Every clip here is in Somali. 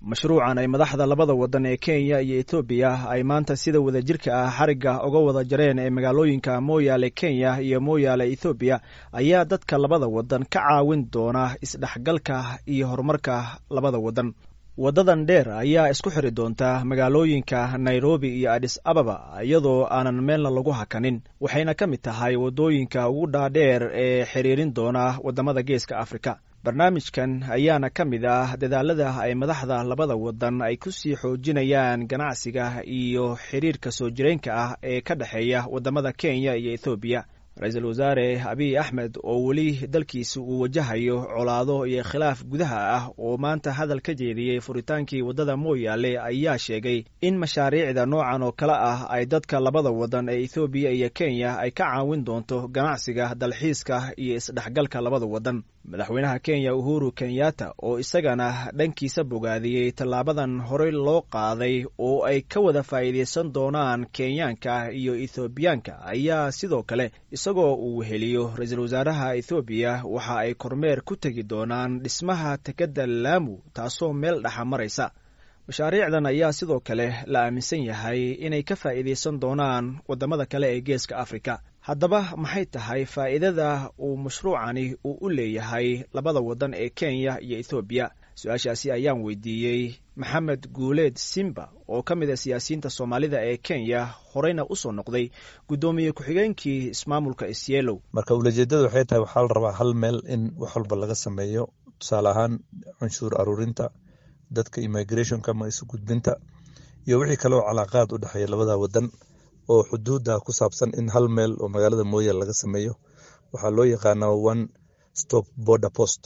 mashruucan ay madaxda labada wadan ee kenya iyo etoobiya ay maanta sida wadajirka ah xarigga uga wada jareen ee magaalooyinka mooyaale kenya iyo mooyaale ethoobiya ayaa dadka labada wadan ka caawin doona isdhexgalka iyo horumarka labada wadan waddadan dheer ayaa isku xiri doonta magaalooyinka nairobi iyo adis ababa iyadoo aanan meelna lagu hakanin waxayna ka mid tahay waddooyinka ugu dhaadheer ee xiriirin doona waddamada geeska afrika barnaamijkan ayaana ka mid ah dadaalada ay madaxda labada wadan ay ku sii xoojinayaan ganacsiga iyo xiriirka soo jireenka ah ee ka dhexeeya waddamada kenya iyo ethoobiya ra-iisul wasaare abiy axmed oo weli dalkiisa uu wajahayo colaado iyo khilaaf gudaha ah oo maanta hadal ka jeediyey furitaankii waddada mooyaale ayaa sheegay in mashaariicda noocan oo kale ah ay dadka labada wadan ee ethoobiya iyo kenya ay ka caawin doonto ganacsiga dalxiiska iyo isdhexgalka labada wadan madaxweynaha kenya uhuru kenyatta oo isagana dhankiisa bogaadiyey tallaabadan horey loo qaaday oo ay ka wada faa'iidaysan doonaan kenyaanka iyo ethoobiyaanka ayaa sidoo kale isagoo uu weheliyo ra-iisul wasaaraha ethoobiya waxa ay kormeer ku tegi doonaan dhismaha tekadda laamu taasoo meel dhexa maraysa mashaariicdan ayaa sidoo kale la aaminsan yahay inay ka faa'iidaysan doonaan waddamada kale ee geeska afrika haddaba maxay tahay faa'iidada uu mashruucani uu u leeyahay labada waddan ee kenya iyo ethoobiya su-aashaasi ayaan weydiiyey maxamed guuleed simba oo ka mid a siyaasiyiinta soomaalida ee kenya horeyna usoo noqday guddoomiye ku-xigeenkii ismaamulka isyeelow marka ulajeedada waxay tahay waxaa la rabaa hal meel in wax walba laga sameeyo tusaale ahaan cunshuur aruurinta dadka immigrationka ama isu gudbinta iyo wixii kale oo calaaqaad u dhexeeya labada wadan oo xuduudda ku saabsan in hal meel oo magaalada mooyaale laga sameeyo waxaa loo yaqaanaa one stop border post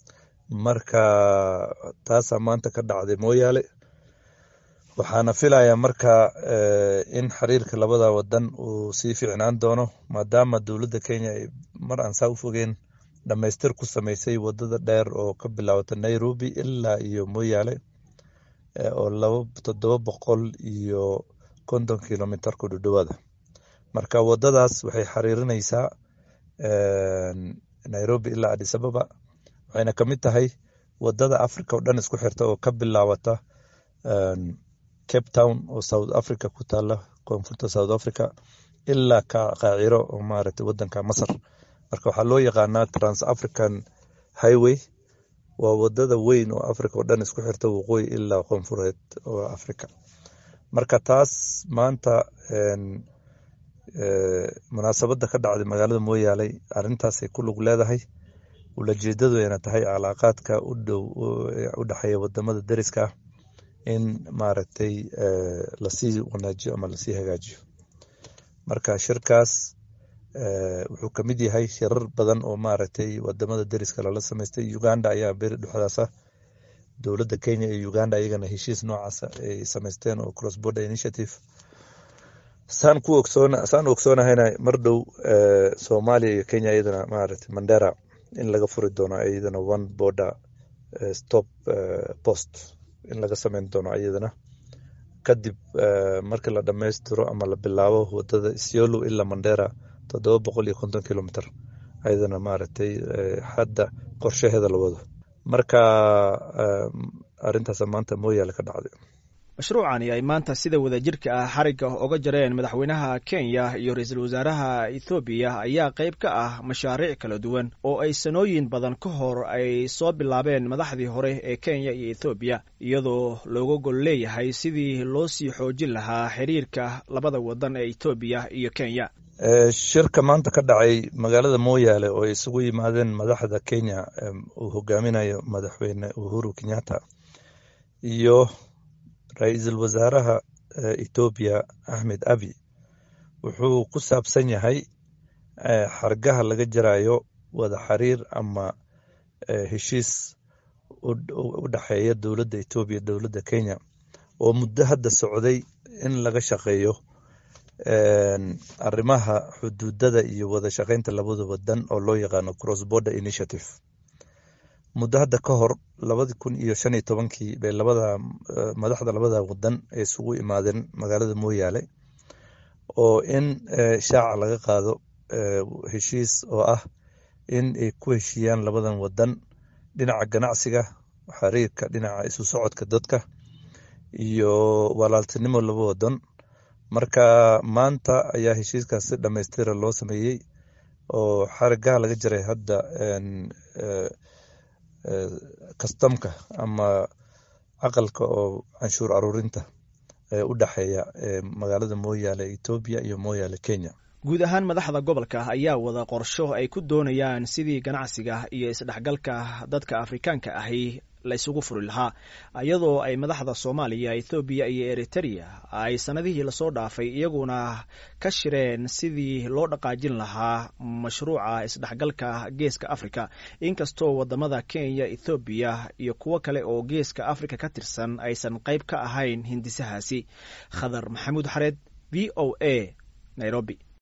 marka taasaa maanta ka dhacday mooyaale waxaana filayaa marka in xiriirka labada wadan uu sii fiicnaan doono maadaama dowladda kenya ay mar aan saa u fogeen dhammaystir ku sameysay wadada dheer oo ka bilaabata nairobi ilaa iyo mooyaale oo laba toddoba boqol iyo konton kilomitr ku dhudhowaada marka wadadaas waxay xiriirinaysaa nairobi ilaa adis ababa waxayna ka mid tahay wadada africa oo dhan isku xirta oo ka bilaabata cape town oo south africa ku taala koonfurta south africa ilaa qaaciro oo maaragtay wadanka masar marka waxaa loo yaqaanaa trans african highway waa wadada weyn oo africa oo dhan isku xirta waqooyi ilaa koonfureed oo africa marka taas maanta munaasabadda ka dhacday magaalada mooyaale arintaasay ku lug leedahay ulajeedaduna tahay calaaqaadka u dhow u dhexeeya wadamada deriska ah in maaragtay lasii wanaajiyo ama lasii hagaajiyo marka shirkaas wuxuu ka mid yahay shirar badan oo maaragtay wadamada deriska lala samaystay uganda ayaa beri dhexdaasa dowladda kenya iyo uganda iyagana heshiis noocaasa ay samaysteen oo cross border initiative saan ku ogsoon saan ogsoonahayna mar dhow soomaaliya iyo kenya iyadana maaragtay mandera in laga furi doono iyadana one border stop post in laga sameyn doono iyadana kadib markii la dhammaystiro ama la bilaabo wadada isiolo ilaa mandera toddoba boqol iyo konton kilomitr ayadana maaragtay hadda qorshaheeda la wado marka arintaas maanta mooyaale ka dhacday mashruucani ay maanta sida wadajirka ah xarigga oga jareen madaxweynaha kenya iyo ra-iisul wasaaraha ethoobiya ayaa qayb ka ah mashaariic kala duwan oo ay sanooyin badan ka hor ay soo bilaabeen madaxdii hore ee kenya iyo ethoobiya iyadoo looga gol leeyahay sidii loo sii xoojin lahaa xiriirka labada wadan ee ethoobiya iyo kenya shirka maanta ka dhacay magaalada mooyaale oo ay isugu yimaadeen madaxda kenya uu hogaaminayo madaxweyne uhuru kenyatta iyo ra-iisul wasaaraha ethoobiya axmed abi wuxuu ku saabsan yahay xargaha laga jarayo wada xiriir ama heshiis u dhexeeya dowladda ethoobiya dowladda kenya oo muddo hadda socday in laga shaqeeyo arrimaha xuduudada iyo wada shaqeynta labada wadan oo loo yaqaano cross border initiative muddo hadda ka hor labadi kun iyo shan iyo tobankii bay labada madaxda labada wadan ay isugu imaadeen magaalada mooyaale oo in shaaca laga qaado heshiis oo ah in ay ku heshiiyaan labadan wadan dhinaca ganacsiga xiriirka dhinaca isu socodka dadka iyo walaaltinimo laba wadan marka maanta ayaa heshiiskaas si dhammaystira loo sameeyey oo xarigaha laga jiray hadda kastamka ama aqalka oo canshuur aruurinta ee u dhexeeya magaalada mooyaale etoobiya iyo mooyaale kenya guud ahaan madaxda gobolka ayaa wada qorsho ay ku doonayaan sidii ganacsiga iyo isdhexgalka dadka afrikaanka ahi la isugu furi lahaa iyadoo ay madaxda soomaaliya ethoobiya iyo eritereya ay sanadihii lasoo dhaafay iyaguna ka shireen sidii loo dhaqaajin lahaa mashruuca isdhexgalka geeska africa inkastoo wadamada kenya ethoobiya iyo kuwo kale oo geeska africa ka tirsan aysan qayb ka ahayn hindisahaasi khadar maxamuud xareed v o a nairobi